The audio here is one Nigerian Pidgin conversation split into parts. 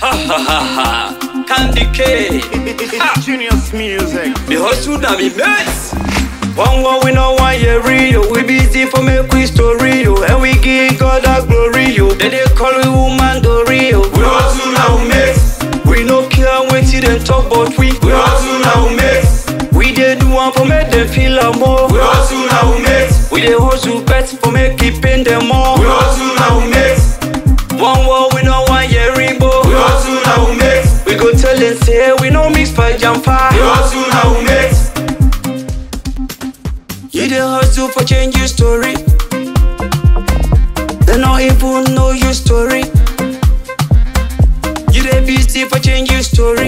Ha ha ha ha. Candy K. It's Genius Music. Me hustle na me mates. One one we no one year real. We busy for make we story yo. And we give God a glory yo. Then they call we woman do real. We hustle now mates. We no care wetin dem talk but we. We hustle now mates. We dey do one for make dem feel am more. We hustle now mates. We dey hustle bet for make it pain dem more. We hustle now mates. One war we no one year rainbow. We hustle now mates. We go tell them say we no mix for jumper. We hustle now mates. You dey hustle for change your story. They no even know your story. You dey busy for change your story.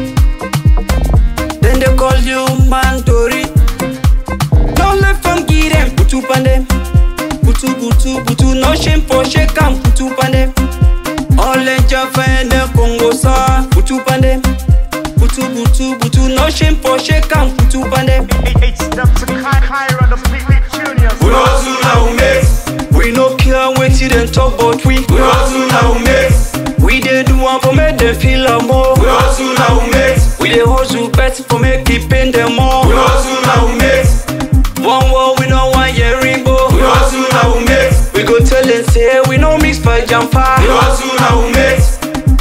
Then they call you mandori. Don't let from give them butu pandem. Butu butu butu no shame for shake am butu pandem. All in Jaffa and the Congo sa butu pandem. Butu butu butu no shame for shake am butu pandem. It's Dr. Kai Kyra, the Pivot Juniors. We hustle now, mates. We no care wetin dem talk, but we. We hustle now, mates. We dey do am for make dem feel am more. We hustle now, mates. We dey hustle bet for make it pain dem more. We hustle now, mates. One war we no wan hear rainbow. We hustle now, mates. We go tell dem say we no mix for jumper. We hustle now, mates.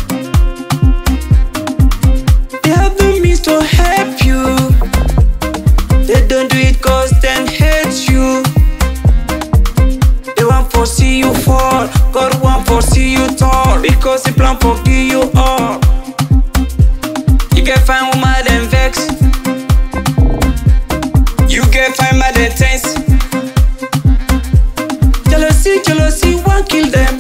They have no means to help you. They don't do it cause them hate you. They want for see you fall. God want for see you tall. Because he plan for give you all. You get fine woman then vex. You get fine mad then tense. Jealousy, jealousy, one kill them.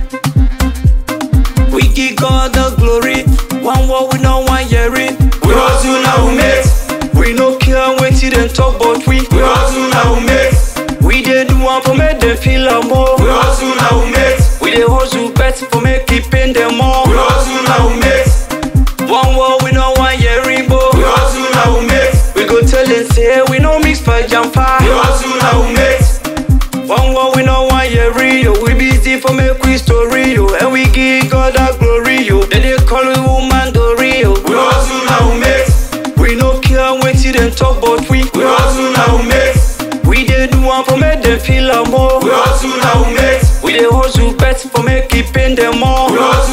We give God the glory. One war we no one hearing. We hustle now, mates. We no care wetin dem talk, but we. We hustle now, mates. We dey do one for make dem feel am more. We hustle now, mates. We dey hustle bet for make it pain dem more. We hustle now, mates. One war we no wan hear rainbow. We hustle now, mates. We go tell dem say we no mix for jumper. We hustle now, mates. One war we no wan hear real. We busy for make we story yo. And we give God a glory yo. Then they call we woman do real. We hustle now, mates. We no care wetin dem talk, but we. We hustle now, mates. We dey do am for make dem feel am more. We hustle now, mates. We dey hustle bet for make it pain dem more. We hustle